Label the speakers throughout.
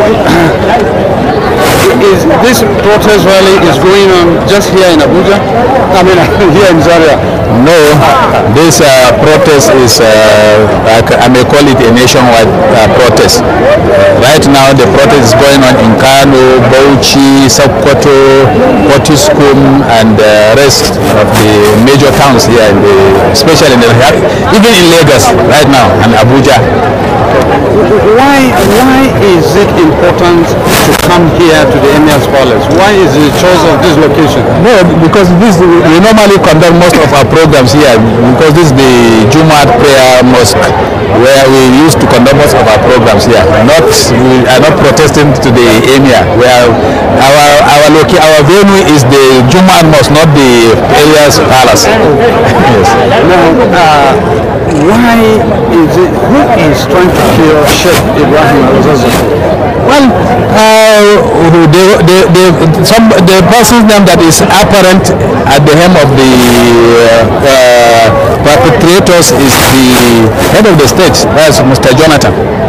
Speaker 1: is this protest rally is going on just here in Abuja? I mean, here in Zaria.
Speaker 2: No, this uh, protest is, uh, I ca- I may call it a nationwide uh, protest. Right now, the protest is going on in Kano, Bauchi, Sokoto, Potiskum, and the rest of the major towns here, in the, especially in the, even in Lagos right now, and Abuja.
Speaker 1: Why why is it important to come here to the Emir's Palace? Why is the choice of this location?
Speaker 2: No, because this we normally conduct most of our programs here because this is the Jumat prayer mosque where we used to conduct most of our programs here. Not we are not protesting to the emir. Where our our loca- our venue is the Jumat mosque, not the area's palace. yes.
Speaker 1: Now, uh, why is it, who is trying to kill Sheikh Ibrahim al-Zazzaki?
Speaker 2: Well, uh, the, the, the, some, the person's name that is apparent at the helm of the uh, uh, perpetrators is the head of the state, that's Mr. Jonathan.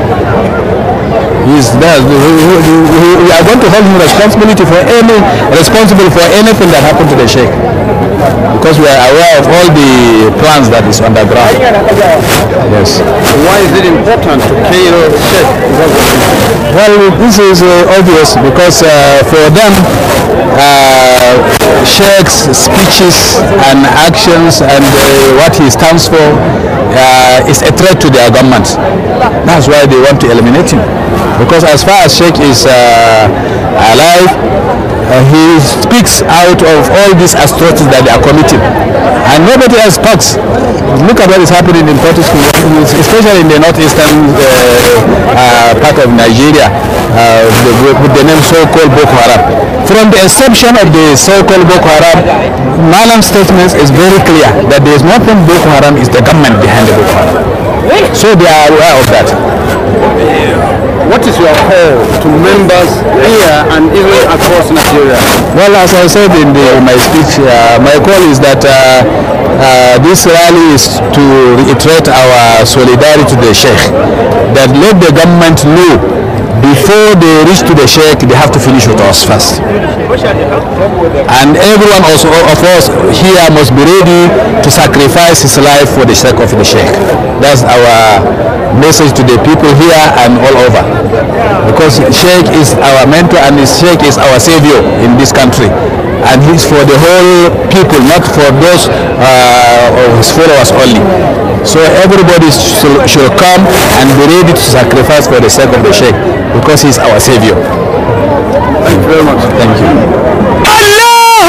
Speaker 2: He's there. We, we- we- we are going to hold him responsibility for any responsible for anything that happened to the sheikh, because we are aware of all the plans that is underground. Yes.
Speaker 1: Why is it important to kill Sheikh Zazzaki?
Speaker 2: Well, this is uh, obvious because uh, for them, uh, Sheikh's speeches and actions and uh, what he stands for uh, is a threat to their government. That's why they want to eliminate him. Because as far as Sheikh is uh, alive, uh, he speaks out of all these atrocities that they are committing. And nobody else talks. Look at what is happening in Portugal, especially in the northeastern uh, uh, part of Nigeria, uh, the, with the name so-called Boko Haram. From the inception of the so-called Boko Haram, Malam's statement is very clear that there is nothing Boko Haram is the government behind the Boko Haram. So they are aware of that.
Speaker 1: What is your call to members here and even across Nigeria?
Speaker 2: Well, as I said in the, my speech, uh, my call is that uh, uh, this rally is to reiterate our solidarity to the Sheikh. That let the government know before they reach to the Sheikh, they have to finish with us first. And everyone also of us here must be ready to sacrifice his life for the sake of the Sheikh. That's our message to the people here and all over. Because Sheikh is our mentor and his Sheikh is our savior in this country. And he's for the whole people, not for those uh, of his followers only. So everybody should, should come and be ready to sacrifice for the sake of the Sheikh because he's our savior.
Speaker 1: Thank you very much.
Speaker 2: Thank you.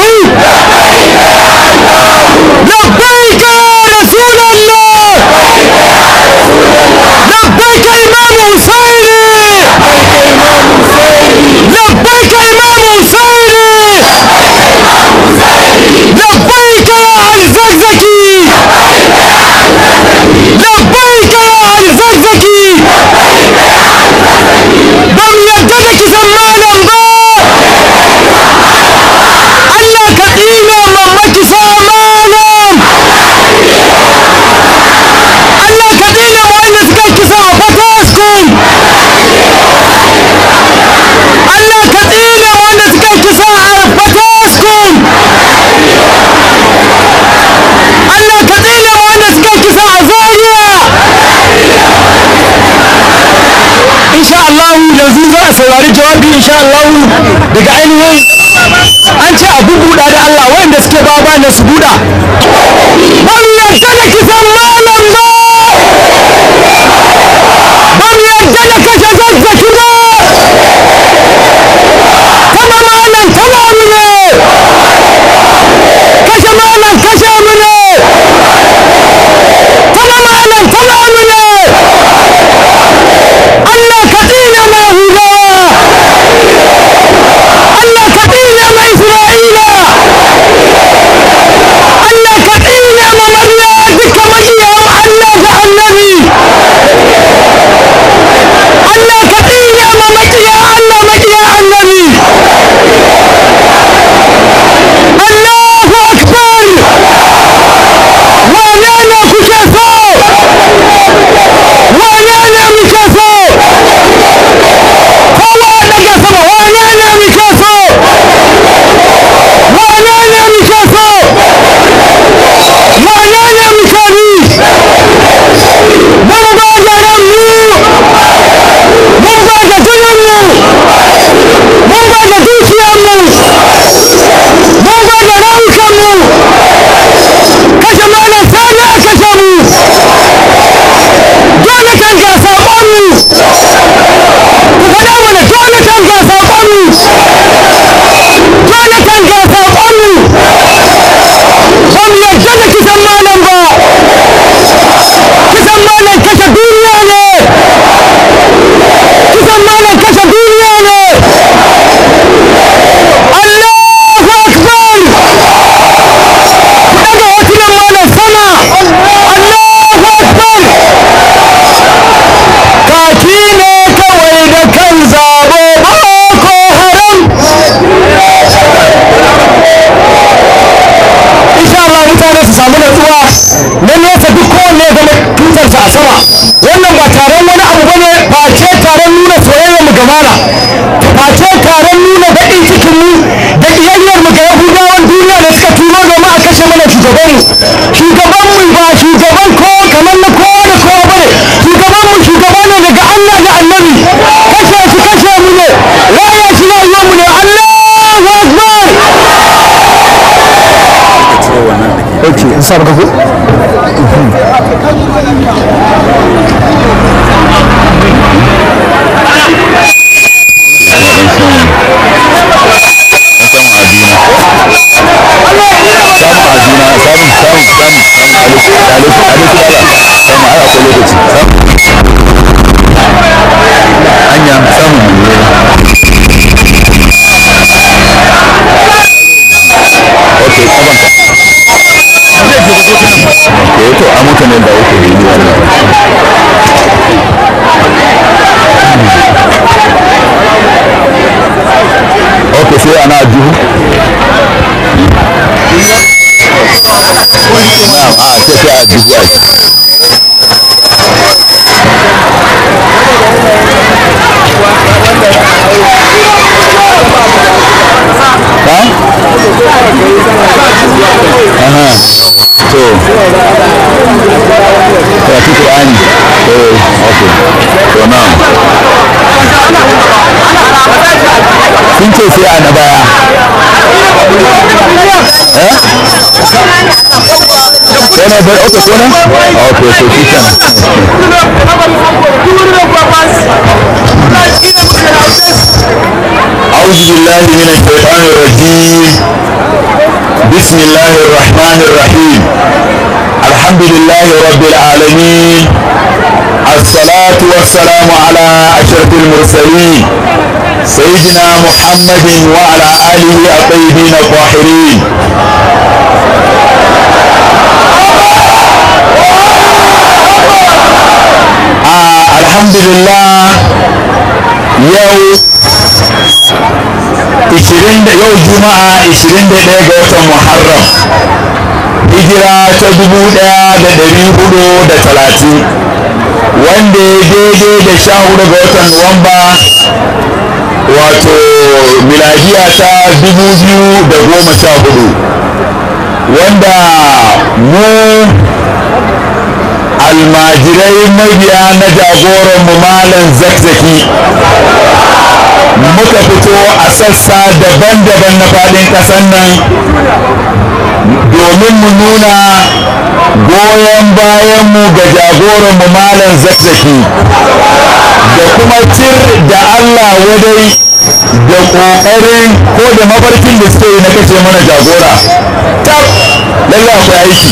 Speaker 3: لبيك يا رسول الله لبيك إمام حسيني لبيك إمام حسيني لبيك يا علي زكزكي لبيك يا علي زكزكي بم يددك زمانا با Allah ka tsine mamaki sa malam Allah ka tsine wanda suka kisa a Fataskum Allah ka tsine wanda suka kisa a Fataskum Allah ka tsine wanda suka kisa a Zaria insha Allah yanzu za a saurari jawabi insha Allah daga ainihin an ce a bubuɗa da Allah wanda suke ba ba na su buɗa ban yarda da kisan malam ba ban yarda da kashe zazzaki ba kama malam tana mu ne kashe malam kashe mu ne kama malam tana mu ne Allah ka tsine mai hudawa Allah ka tsine mai Isra'ila Allah su samu natsuwa na nesa duk kowanne ya zama tutarsa a sama wannan ba taron wani abu bane face taron nuna soyayyar mu ga mala face taron nuna baƙin cikin mu da iyayyar mu ga yahudawan duniya da suka turo domin a kashe mana shugaban mu shugaban mu ba shugaban kowa kamar na kowa da kowa bane shugaban mu shugaba ne daga Allah da annabi kashe shi kashe mu ne raya shi rayuwar mu ne Allahu akbar
Speaker 2: ok in sa maka ko
Speaker 4: to a mutanen da uku ne wannan ok sai ana juhu na'am a sai sai a juhu a ha? Aha. to karatu Qur'ani eh okay to now sun ce sai a na baya eh Kona bai okay kona okay to shi kenan أعوذ بالله من الشيطان الرجيم بسم الله الرحمن الرحيم الحمد لله رب العالمين الصلاة والسلام على أشرف المرسلين سيدنا محمد وعلى آله الطيبين الطاهرين آه الحمد لله يوم 20 da yau juma'a 21 ga watan muharram hijira ta 1430 wanda ya daidai da sha hudu ga watan nuwamba wato miladiya ta 2014 wanda mu almajirai mabiya na jagoranmu malam zakzaki muka fito a sassa daban-daban na faɗin ƙasar nan domin mu nuna goyon bayanmu ga jagoranmu malam zakzaki da kuma cir da allah wadai da ƙoƙarin ko da mafarkin da suke yi na kace mana jagora tab lallai akwai aiki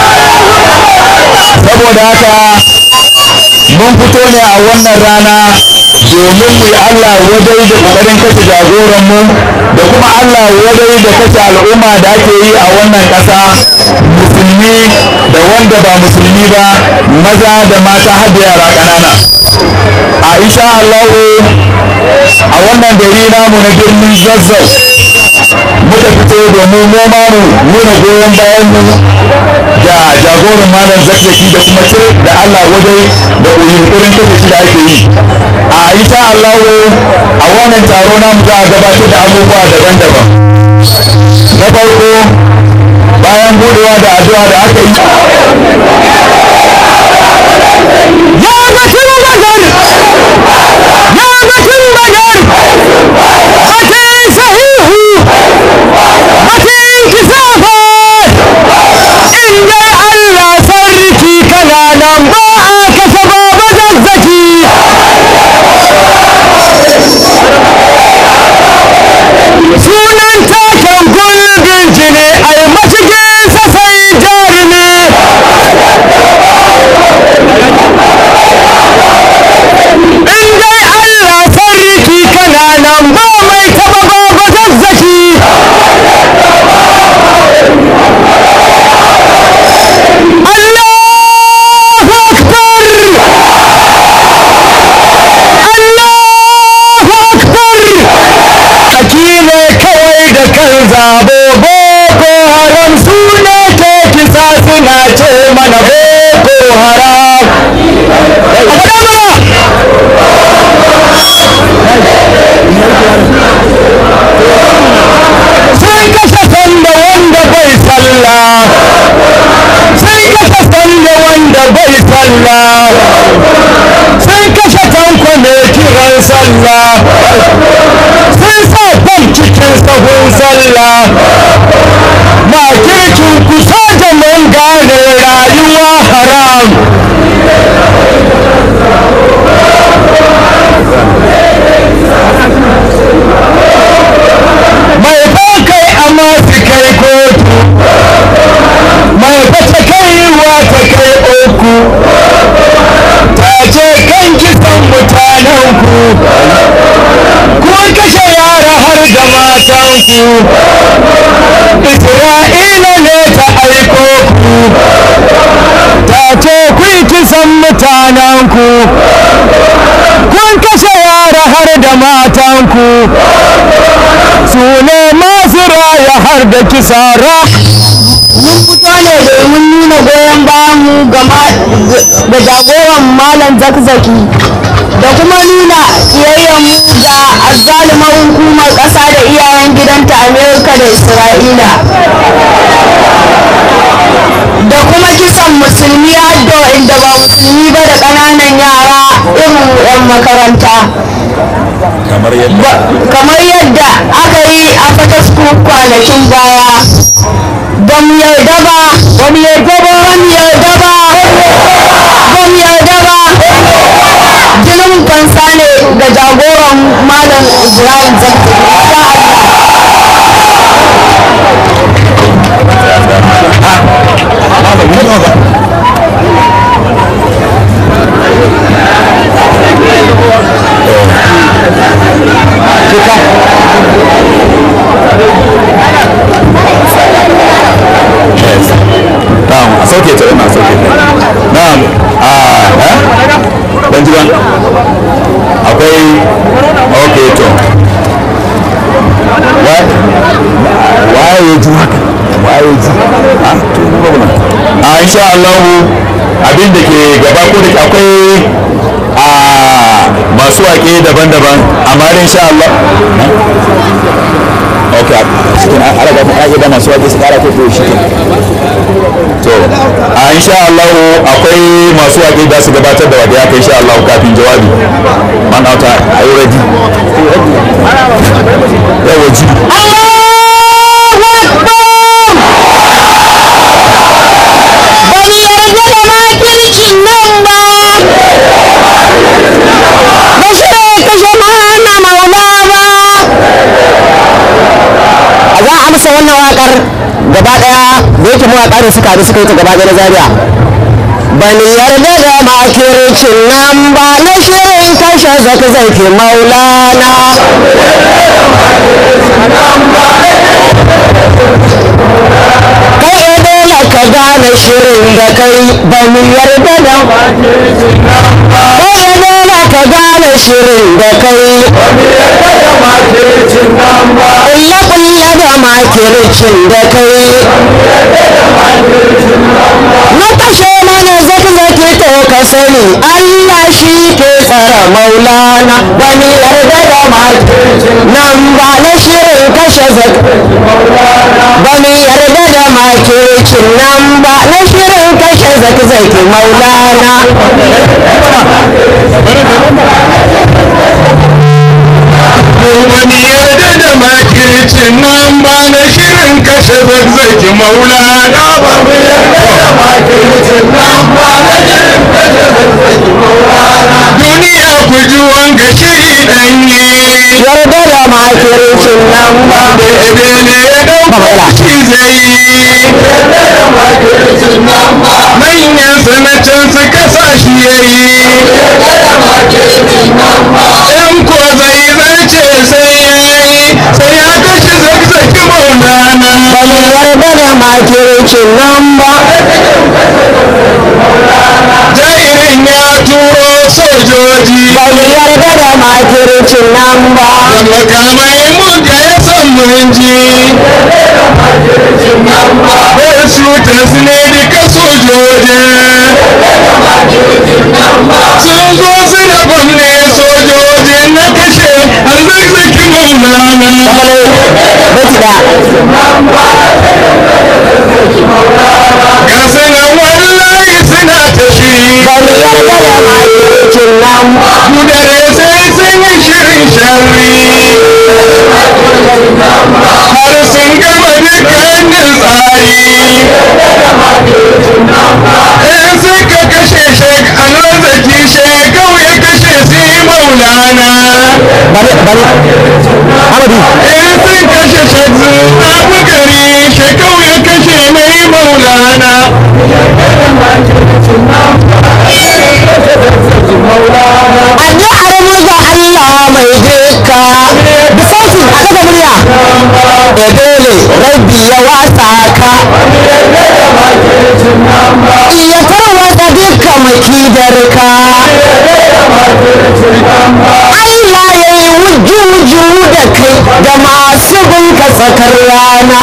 Speaker 4: saboda haka mun fito ne a wannan rana domin mu yi Allah wadai da ƙoƙarin kashe jagoranmu da kuma Allah wadai da kashe al'umma da ake yi a wannan ƙasa musulmi da wanda ba musulmi ba maza da mata har da yara ƙanana a insha Allah a wannan gari namu na birnin zazzau muka fito domin mu ma mu nuna goyon bayan mu da jagoran malam zazzaki da kuma ce da Allah wadai da yunkurin kashe shi da ake yi a insha Allah a wannan taro namu za a gabatar da abubuwa daban-daban na farko bayan budewa da addu'a da aka yi
Speaker 3: ya batun badar ya batun badar batun sahihu batun kisafa in dai Allah sarki kana nan ba a kasa baba zazzaki sunan taken gulbin jini ai mashigin sa sai jarumi Allah makircin kusa da mun gane rayuwa haram mai kai amma su kai kotu mai fata kaiwa ta kai uku ta ce kan kisan mutanenku kun kashe yara har da matanku isra'ila ne ta aiko ku ta ce kun kisan mutanenku kun kashe yara har da matanku su ne masu raya har da kisa rak
Speaker 5: mun fito ne domin nuna goyon bayan mu ga jagoran malam zakzaki da kuma nuna kiyayyen mu ga azzalumar hukumar ƙasa da iyayen gidanta amerika da isra'ila da kuma kisan musulmi haddo inda ba musulmi ba da ƙananan yara irin 'yan makaranta kamar yadda aka yi a fatasku kwanakin baya ba mu yarda ba ba mu yarda ba ba mu yarda ba ba mu yarda ba jinin fansa ne ga jagoran malam ibrahim zakti insha Allah
Speaker 4: na'am a sauke ta ina sauke ta na'am a ha ban ji ba akwai ok to waye ya ji haka waye ji a to a insha Allah abin da ke gaba ko da ke akwai a masu waƙe daban-daban amma dai insha Allah ok cikin ala ga kuma da masu waƙe su kara ko shi to a insha Allah akwai masu waƙe da su gabatar da waƙe haka insha Allah kafin jawabi man auta are you ready yawa ji
Speaker 5: za a amsa wannan wakar gaba daya da yake mawaka da suka haɗu suka yi ta gaba na zaria ban yarda da makircin nan ba na shirin kashe zaki maulana kai dole ka gane shirin da kai ban yarda da kai dole ka gane shirin da kai kulle kulle da makircin da kai na kashe mana zaki zaki to ka sani Allah shi ke tsara maulana wani yarda da makircin nan ba na shirin kashe zaki wani yarda da makircin nan ba na shirin kashe zaki zaki maulana
Speaker 3: wani yarda da makircin nan ba na shirin kashe zazzaki maulana ba mu yarda da makircin nan ba na shirin kashe zazzaki maulana duniya ku ji wanga shiri danye
Speaker 5: yarda da makircin nan ba
Speaker 3: da ebe ne ya dauka shi zai manyan sanacin su kasa shi yayi in ko zai zarce sai yayi sai ya kashe zakzaki maulana
Speaker 5: ba mu yarda da makircin nan ba
Speaker 3: jairin ya turo sojoji
Speaker 5: ba mu yarda da makircin nan ba
Speaker 3: da makamai mun ga ya san mun ji bai su tasne duka sojojin sun zo su da gwamne sojojin na kashe har zazzaki maulana ga sanan wallahi suna ta shiri
Speaker 5: ba mu yarda da makircin nan ba
Speaker 3: Kudare sai sun yi shirin sharri har sun albani amadu
Speaker 4: in sun kashe shakzu abu gari shekau ya kashe mai maulana
Speaker 5: an yi armuza Allah mai duka da sauti a daga murya da dole rabbi ya wasa ka iya tarwata duka makidarka Allah ya yi wuju-wuju da kai da masu binka tsakar rana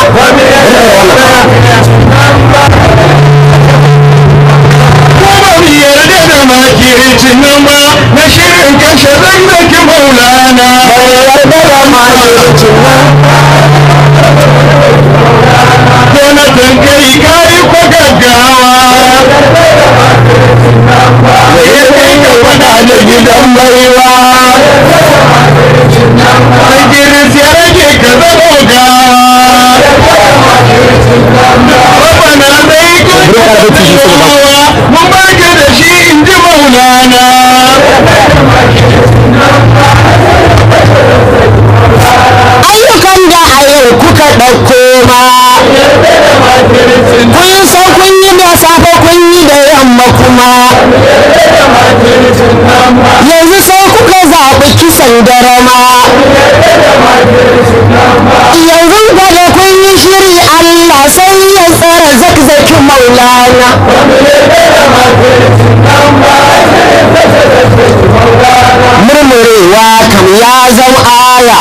Speaker 4: ko ba mu yarda da makircin nan ba na shirin kashe zazzaki maulana
Speaker 5: bai yarda da makircin nan
Speaker 4: Jonathan kai kayi ko gaggawa ya kai ka fada da gidan baiwa Idris ya rage ka zamo gawa Rabana zai kuka yawa mun baka da shi in ji maulana
Speaker 5: ayyukan da a yau kuka ɗauko ma kun san kun yi da safe kun yi da yamma kuma yanzu sai kuka zaɓi kisan darama yanzu gada kun yi shiri Allah sai ya tsara zakzaki maulana murmurewa kam ya zama aya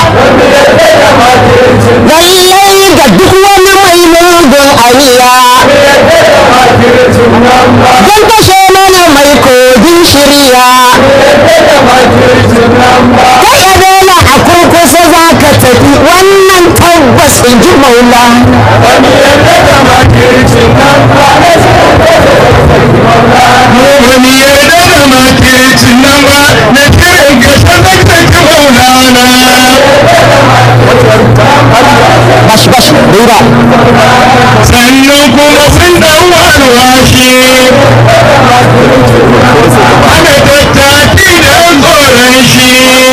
Speaker 5: lallai ga duk wani mai mugun aniya don kashe mana mai kogin shirya kai ya dole a kurkusa za ka tafi wannan tabbas in ji maula
Speaker 4: wani yarda da makircin nan ba na kiran ka zazzaki maulana
Speaker 5: bashi bashi rura
Speaker 4: sannan kuma sun dan alwashi ana tattaki da tsoron shi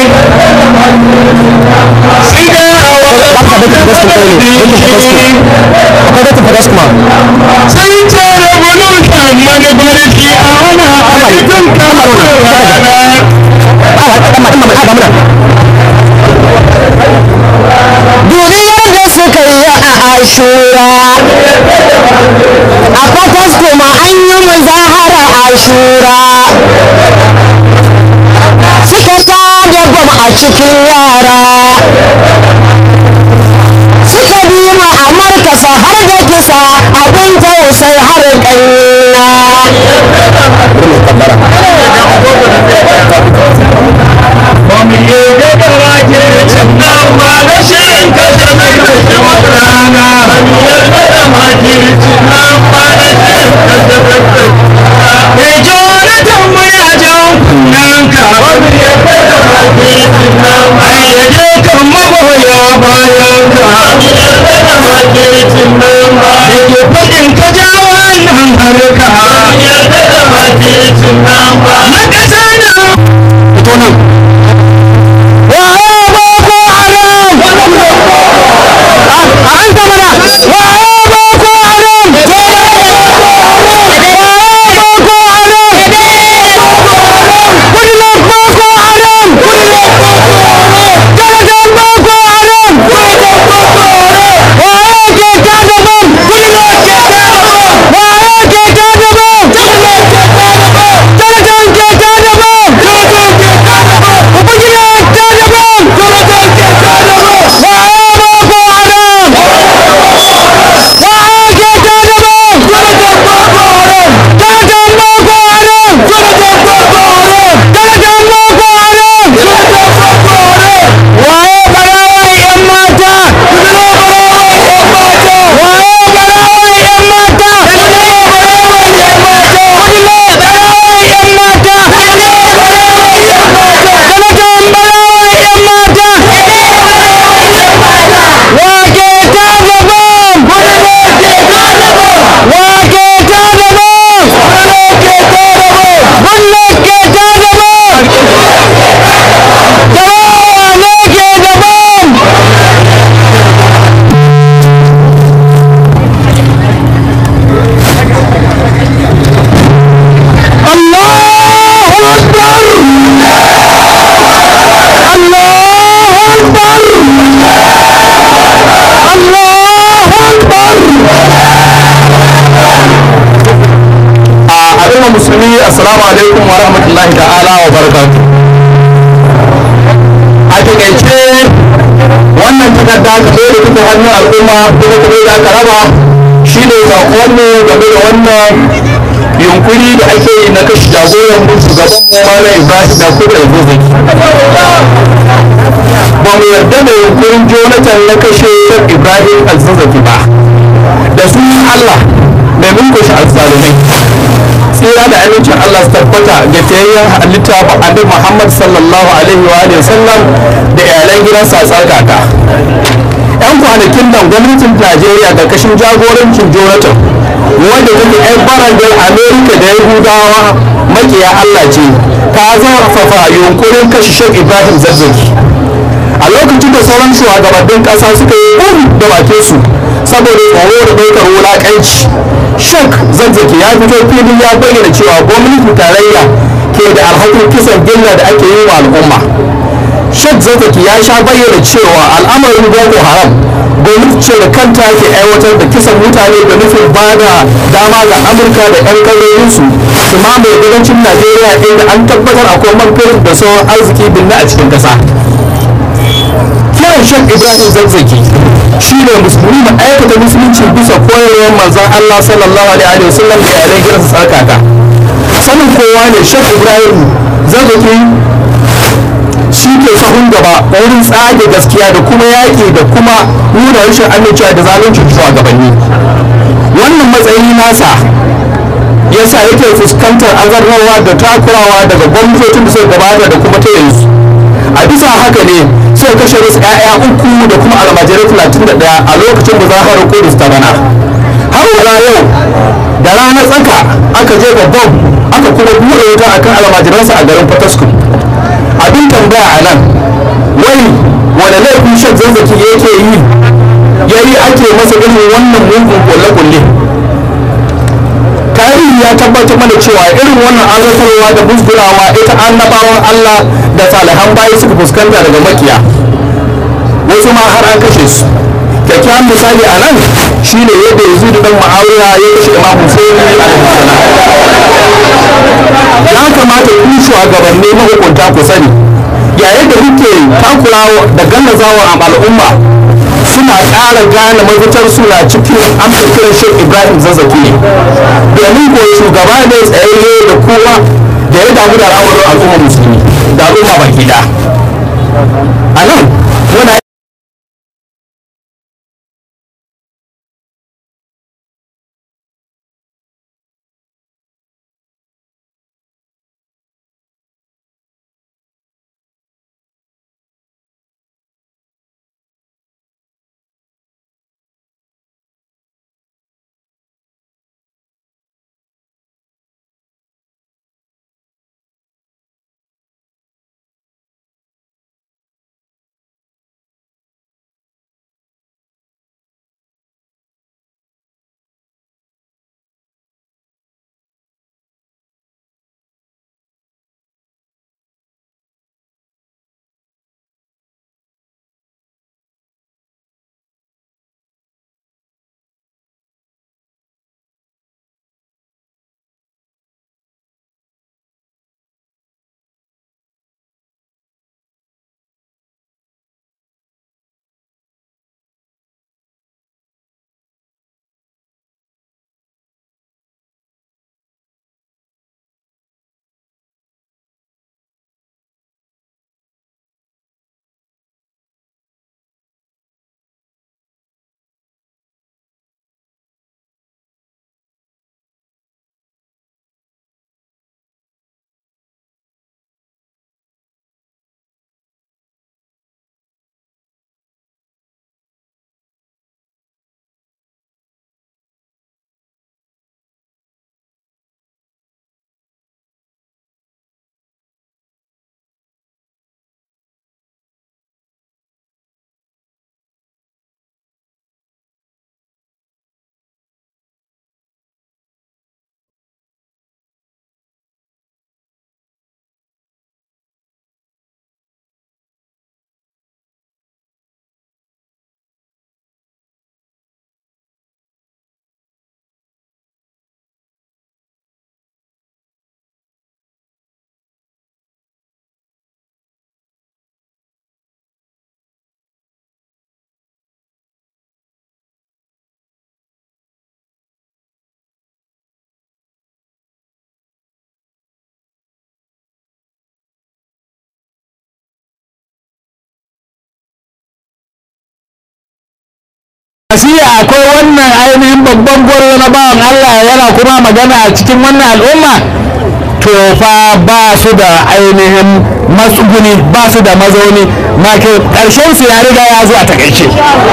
Speaker 4: sun ga
Speaker 5: baka da tabbas kun kai ne kun tabbas kun akwai da tabbas kuma
Speaker 4: sun tsara bulushan manufarki a wani halittun kamar rana
Speaker 5: a haka dan ma dan ma a damuna duniyar da suka yi a ashura a kwatas kuma an yi muzahara ashura suka tada bam a cikin yara suka bi ma a markasa har da kisa abin tausai har ƙanya
Speaker 4: ba mu yi gagara ke can ba da shirin kashe mai kashe wata rana ba mu yarda da makirci nan ba da shirin kashe mai kashe mai jonathan mu ya jan kunnen ka ba mu yarda da makirci nan ba ya je kan magoya bayan ka ba mu yarda da makirci nan ba da ke faɗin ka ja wannan harka ba mu yarda da makirci nan ba na ƙasa na
Speaker 5: fito nan waye boko haram a an ta mana waye boko haram waye boko haram kudin boko haram jalagan boko haram waye ke tada bam waye ke tada bam jalagan ke
Speaker 3: musulmi assalamu alaikum wa rahmatullahi ta'ala wa barakatuh a takaice wannan takarda game da kuka hannun al'umma kuma kuma da aka raba shine sakonmu game da wannan yunkuri da ake yi na kashe jagoran mu shugaban mu malam ibrahim da kuma alzuzaki ba mu yarda da yunkurin jonathan na kashe ibrahim alzuzaki ba da sunan allah mai mulkushe alzalumai tsira da amincin Allah su tabbata ga fiyayyen halitta annabi Muhammad sallallahu alaihi wa alihi sallam da iyalan gidansa a tsarkaka. Yan kwanakin nan gwamnatin Najeriya karkashin jagorancin Jonathan wanda take yan barangar Amerika da Yahudawa makiya Allah ce ta zarfafa yunkurin kashe Sheikh Ibrahim Zazzaki. A lokacin da sauran shugabannin ƙasa suka yi da bakin su saboda tsoro da ɗaukar wulaƙanci shek zazzaki ya fito fili ya bayyana cewa gwamnatin tarayya ke da alhakin kisan gilla da ake yi wa al'umma shek zazzaki ya sha bayyana cewa al'amarin boko haram gwamnati ce da kanta ke aiwatar da kisan mutane da nufin ba da dama ga amurka da 'yan kallolinsu su mamaye kudancin najeriya inda an tabbatar akwai man fetur da sauran arziki binne a cikin ƙasa kiran shek ibrahim zazzaki shi ne musulmi da aikata musulunci bisa koyarwar manzon allah sallallahu alaihi wa sallam da yaren gidansa tsarkaka sanin kowa ne shek ibrahim zazzaki shi ke sahun gaba wurin tsage gaskiya da kuma yaƙi da kuma nuna rashin amincewa da zaluncin shugabanni wannan matsayi nasa yasa yake fuskantar azarrawa da takurawa daga gwamnatocin da suka gabata da kuma ta yanzu a bisa haka ne sai kashe wasu 'ya'ya uku da kuma almajirai talatin da ɗaya a lokacin da zaharar kudus ta bana har wala yau da ranar tsaka aka je babban aka kuma buɗe wuta akan almajiransa a garin fatasku abin tambaya a nan wai wani laifin shan zazzaki yake yi yayi ake masa irin wannan mugun kulle-kulle tarihi ya tabbatar mana cewa irin wannan azartarwa da musgurawa ita annabawan Allah da salihan bayi suka fuskanta daga makiya wasu ma har an kashe su kyakkyawan misali a nan shine yadda yanzu da dan ma'awiya ya kashe imam Hussein ya kamata ku shugabanni mahukunta ku sani yayin da kuke takurawa da gallazawa a al'umma suna ƙara gane mafitar suna cikin amsa kiran shek ibrahim zazzaki ne domin ko shugaba ne tsayayye da kowa da ya damu da al'amuran al'umma musulmi da al'umma baki da a nan muna
Speaker 2: wannan babban gwarzo na bawan Allah yana kuma magana a cikin wannan al'umma to fa ba su da ainihin matsuguni ba su da mazauni ma ke ƙarshen su ya riga ya zo a takaice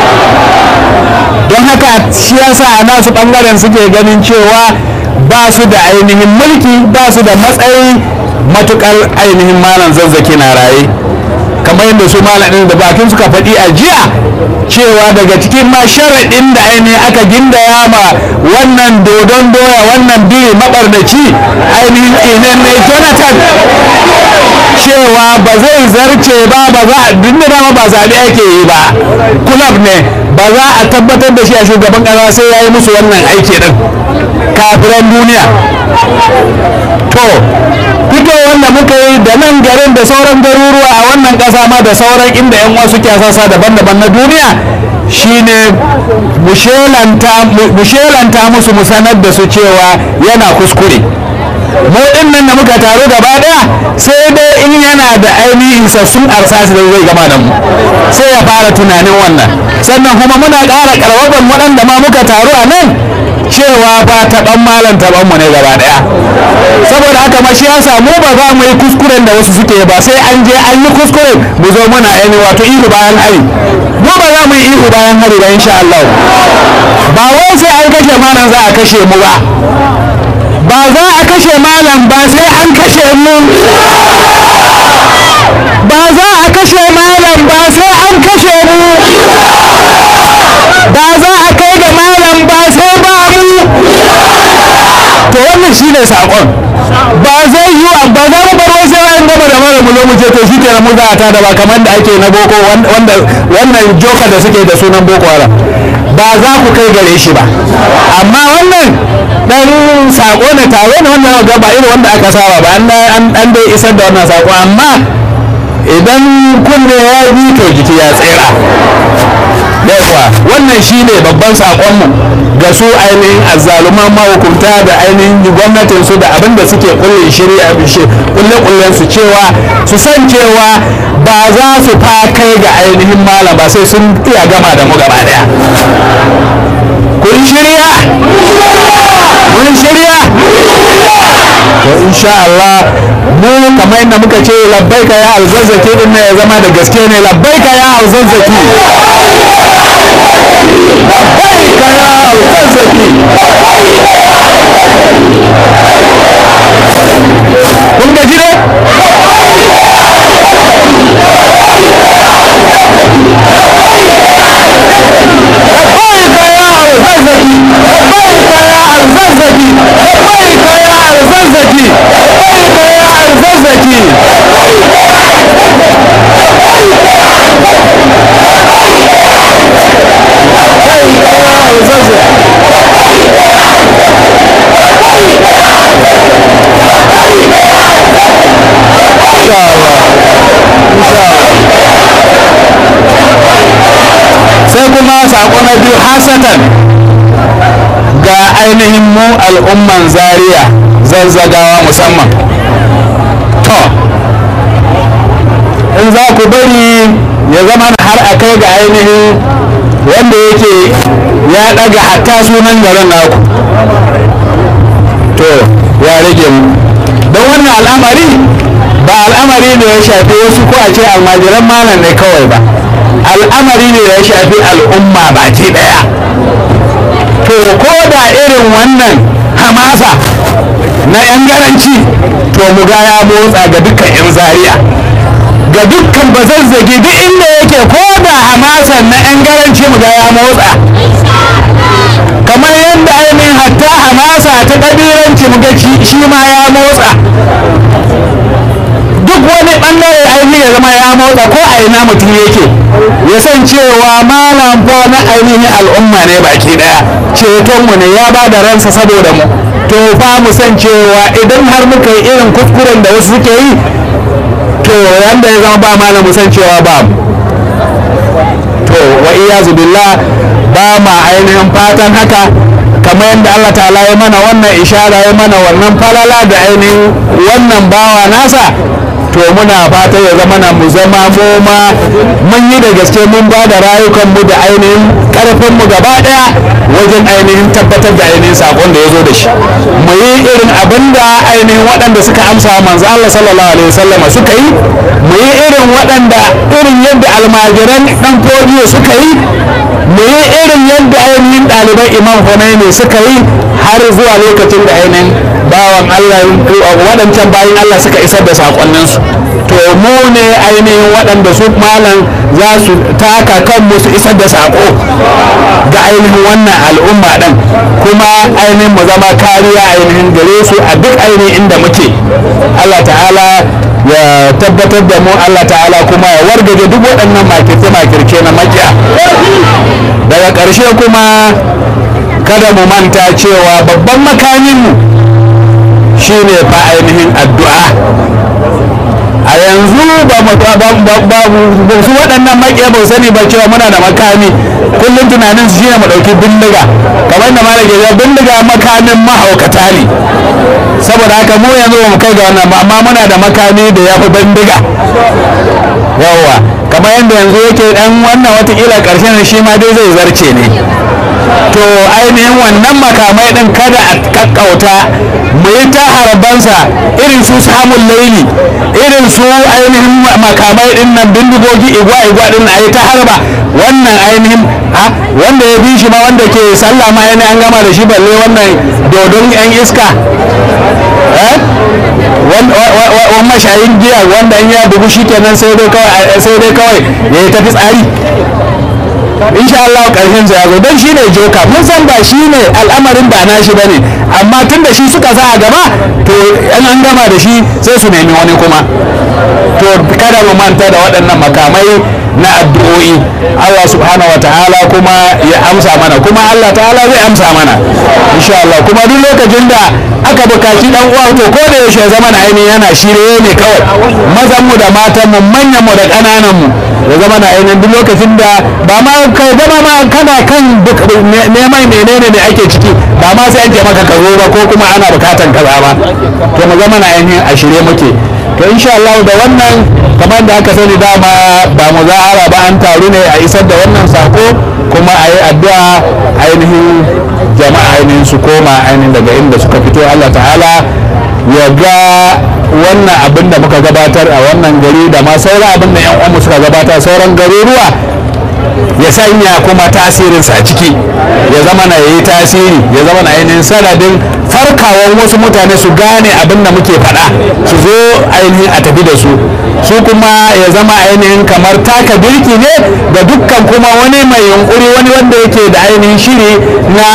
Speaker 2: don haka shi yasa a nasu ɓangaren suke ganin cewa ba su da ainihin mulki ba su da matsayi matukar ainihin malam zazzaki na raye kamar yadda su malamin da bakin suka faɗi a jiya cewa daga cikin ma sharaɗin da ainihin aka gindaya ma wannan dodon doya wannan biri maɓarnaci ainihin tsinan ne jonathan cewa ba zai zarce ba ba za a dinda dama ba zaɓe ake yi ba kulab ne ba za a tabbatar da shi a shugaban ƙasa sai ya yi musu wannan aiki ɗin kafiran duniya to fito wanda muka yi da nan garin da sauran garuruwa a wannan ƙasa ma da sauran inda yan wasu kyasasa daban-daban na duniya shine mu shelanta musu mu sanar da su cewa yana kuskure mu din nan da muka taru gaba daya sai dai in yana da ainihin sassun arsasi da zai gama da mu sai ya fara tunanin wannan sannan kuma muna ƙara ƙarfafan waɗanda ma muka taru a nan cewa ba taɓan malam taɓan mu ne gaba daya saboda haka ma shi ya samu ba za mu yi kuskuren da wasu suke ba sai an je an yi kuskuren mu zo muna ainihin wato ihu bayan hari mu ba za mu yi ihu bayan hari ba insha Allah ba wai sai an kashe malam za a kashe mu ba ba za a kashe malam ba sai an kashe mu ba za a kashe malam ba sai an kashe mu ba za a kai ga malam ba sai ba mu to wannan shine sakon ba zai yi ba za mu bar wasu yayin gaba da mara mu zo mu ce to shi kenan mu za a tada ba kamar da ake na boko wanda wannan joka da suke da sunan boko haram ba za ku kai gare shi ba amma wannan dan sako ne tare ne wannan ga ba irin wanda aka saba ba an an dai isar da wannan sako amma idan kunne ya bi to jiki ya tsira yawa wannan shine babban sakonmu ga su ainihin azzaluman mahukunta da ainihin gwamnatin su da abin da suke kulle shirya kulle kullen su cewa su san cewa ba za su fa kai ga ainihin malam ba sai sun iya gama da mu gaba daya kun shirya kun shirya to insha Allah mu kamar yadda muka ce labbaika ya alzazzaki din ya zama da gaske ne labbaika ya alzazzaki labbaika ya alzazzaki kun gaji ne labbaika ya alzazzaki labbaika ya alzazzaki labbaika ya alzazzaki labbaika ya alzazzaki sai kuma sako na biyu hasatan ga ainihin mu al'umman zaria zazzagawa musamman to in za ku bari ya zama har a kai ga ainihin wanda yake ya daga hatta sunan garin naku to ya rage mu don wannan al'amari ba al'amari ne ya shafi wasu ko a ce almajiran malam ne kawai ba al'amari ne ya shafi al'umma baki daya to ko da irin wannan hamasa na yan garanci to mu ga ya motsa ga dukkan yan zaria ga dukkan bazazzagi duk inda yake ko da hamasan na yan garanci mu ga ya motsa kamar yadda ainihin hatta hamasa ta ƙabilanci mu ga shi ma ya motsa duk wani bangare ainihin ya zama ya motsa ko a ina mutum yake ya san cewa malam fa na ainihin al'umma ne baki daya cetonmu ne ya ba da ransa saboda mu to fa mu san cewa idan har muka yi irin kuskuren da wasu suke yi to yanda ya zama ba malam mu san cewa ba mu to wa iyazu billah ba ma ainihin fatan haka kamar yadda Allah ta'ala ya mana wannan ishara ya mana wannan falala da ainihin wannan bawa nasa to muna fata ya zama na mu zama mu ma mun yi da gaske mun ba da rayukanmu da ainihin karfin mu gaba daya wajen ainihin tabbatar da ainihin sakon da ya zo da shi mu yi irin abin da ainihin waɗanda suka amsa manzo Allah sallallahu alaihi wasallam suka yi mu yi irin waɗanda irin yadda almajiran dan fodiyo suka yi mu yi irin yadda ainihin ɗaliban imam Khomeini suka yi har zuwa lokacin da ainihin bawan Allah waɗancan bayan Allah suka isar da sakonninsu to mu ne ainihin waɗanda su malam za su taka kanmu su isar da sako ga ainihin wannan al'umma ɗin kuma ainihin mu zama kariya ainihin gare su a duk ainihin inda muke Allah ta'ala ya tabbatar da mu Allah ta'ala kuma ya wargaje duk waɗannan makirce-makirce na makiya daga ƙarshe kuma kada mu manta cewa babban makaminmu shine fa ainihin addu'a a yanzu ba su waɗannan maƙiya ba sani ba cewa muna da makami kullum tunanin su shine mu ɗauki bindiga kamar da malaka ya bindiga makamin mahaukata ne saboda haka mu yanzu ba mu kai ga wannan ba amma muna da makami da ya fi bindiga yawwa kamar yadda yanzu yake dan wannan watakila ƙarshen shi ma dai zai zarce ne to ainihin wannan makamai din kada a kakkauta mu yi ta harbansa irin su samun laili irin su ainihin makamai din nan bindigogi igwa igwa din a yi ta harba wannan ainihin ha wanda ya bi shi ma wanda ke sallah ma yana an gama da shi balle wannan dodon yan iska eh wani mashayin giya wanda in ya bugu shi kenan sai dai kawai sai dai kawai ya yi tafi tsari insha Allah karshen sa ya zo don shine joka mun san ba shine al'amarin ba nashi bane amma tun da shi suka sa a gaba to an an gama da shi sai su nemi wani kuma to kada mu manta da waɗannan makamai na addu'o'i Allah subhanahu wataala kuma ya amsa mana kuma Allah ta'ala zai amsa mana insha Allah kuma duk lokacin da aka bukaci dan uwa to ko da yaushe zaman ainihin yana shirye ne kawai mazan mu da matan mu manyan mu da ƙananan mu ya zama na ainihin duk lokacin da ba ma kai zama ma kana kan neman menene ne ake ciki ba ma sai an ce maka ka zo ba ko kuma ana bukatan kaza ba to mu zama na ainihin a shirye muke to insha Allah da wannan kamar da aka sani dama ba mu zahara ba an taru ne a isar da wannan sako kuma a yi addu'a ainihin jama'a ainihin su koma ainihin daga inda suka fito Allah ta'ala ya ga wannan abin da muka gabatar a wannan gari da ma sauran abin da 'yan uwanmu suka gabatar sauran garuruwa ya sanya kuma tasirinsa a ciki ya zama na yi tasiri ya zama na ainihin sanadin farkawan wasu mutane su gane abin da muke faɗa su zo ainihin a tafi da su su kuma ya zama ainihin kamar taka birki ne ga dukkan kuma wani mai yunkuri wani wanda yake da ainihin shiri na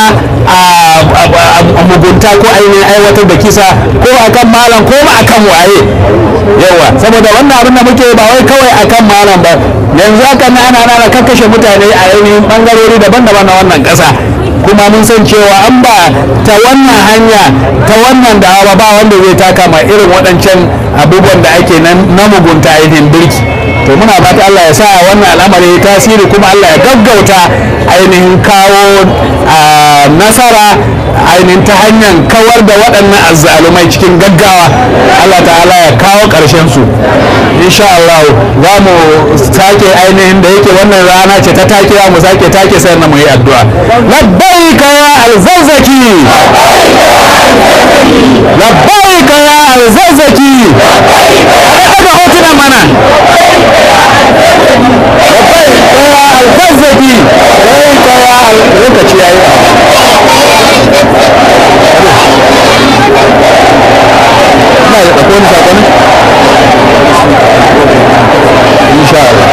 Speaker 2: mugunta ko ainihin aiwatar da kisa ko akan malam ko akan waye yawa saboda wannan abin da muke ba wai kawai akan malam ba yanzu haka na ana ana kakkashe mutane a ainihin bangarori daban-daban na wannan ƙasa kuma mun san cewa an ba ta wannan hanya ta wannan dawa ba wanda zai taka ma irin waɗancan abubuwan da ake na mugunta ainihin birki to muna fata Allah ya sa wannan al'amari ya tasiri kuma Allah ya gaggauta ainihin kawo nasara ainihin ta hanyar kawar da waɗannan azzalumai cikin gaggawa Allah ta'ala ya kawo ƙarshen su insha Allah za mu sake ainihin da yake wannan rana ce ta take mu sake take sai na mu yi addu'a labbaika ya alzazzaki labbaika ya alzazzaki daga hotuna mana labbaika ya alzazzaki labbaika ya lokaci yayi ina da ɗauko wani saƙonin insha Allah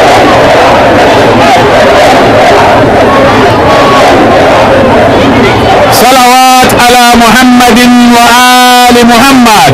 Speaker 2: صلوات على محمد وآل محمد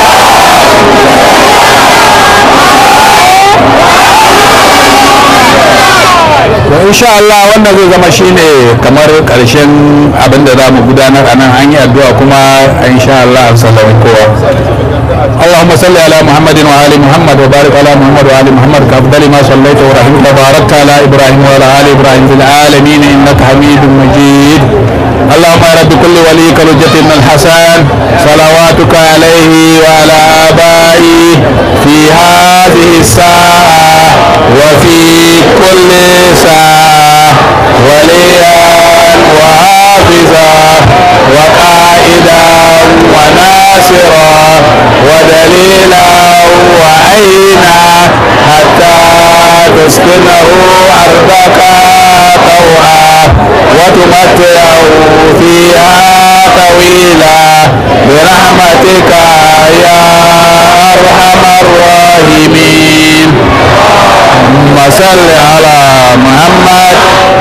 Speaker 2: to insha Allah wannan zai zama shine kamar karshen abin da za mu gudanar a nan an yi addu'a kuma insha Allah an sallama kowa اللهم صل على محمد وآل محمد وبارك على محمد وآل محمد كأفضل ما صليت ورحمت وباركت على إبراهيم وعلى آل إبراهيم في العالمين إنك حميد مجيد اللهم يا رب كل وليك الحجة من الحسن صلواتك عليه وعلى آبائه في هذه الساعة وفي كل ساعة ولي وليا وحافظا وقائدا وناصرا ودليلا وعينا حتى تسكنه أرضك طوعا وتمتعه فيها طويلا برحمتك يا أرحم الراحمين اللهم صل على محمد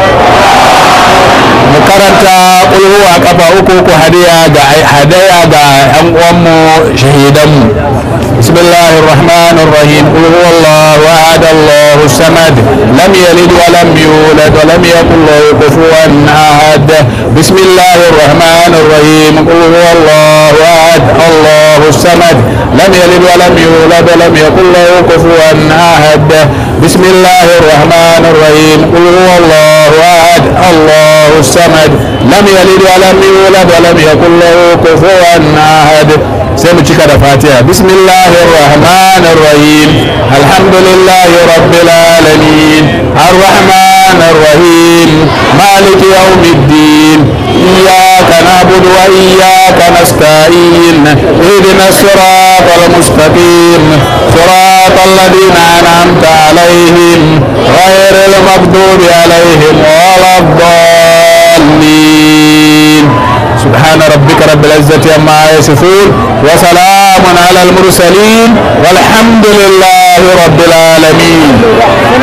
Speaker 2: mu karanta ƙulhu a kafa uku ku hadiya ga hadaya ga yan uwanmu shahidanmu بسم الله الرحمن الرحيم قل هو الله احد الله الصمد لم يلد ولم يولد ولم يكن له كفوا احد بسم الله الرحمن الرحيم قل هو الله احد الله الصمد لم يلد ولم يولد ولم يكن له كفوا احد بسم الله الرحمن الرحيم قل هو الله احد الله الصمد لم يلد ولم يولد ولم يكن له كفوا احد sai mu cika da fatiha bismillahir rahmanir rahim alhamdulillahi rabbil alamin arrahmanir rahim maliki yawmiddin iyyaka na'budu wa iyyaka nasta'in ihdinas siratal mustaqim siratal ladzina an'amta alaihim ghairil maghdubi alaihim waladdallin سبحان ربك رب العزة عما يصفون وسلام على المرسلين والحمد لله رب العالمين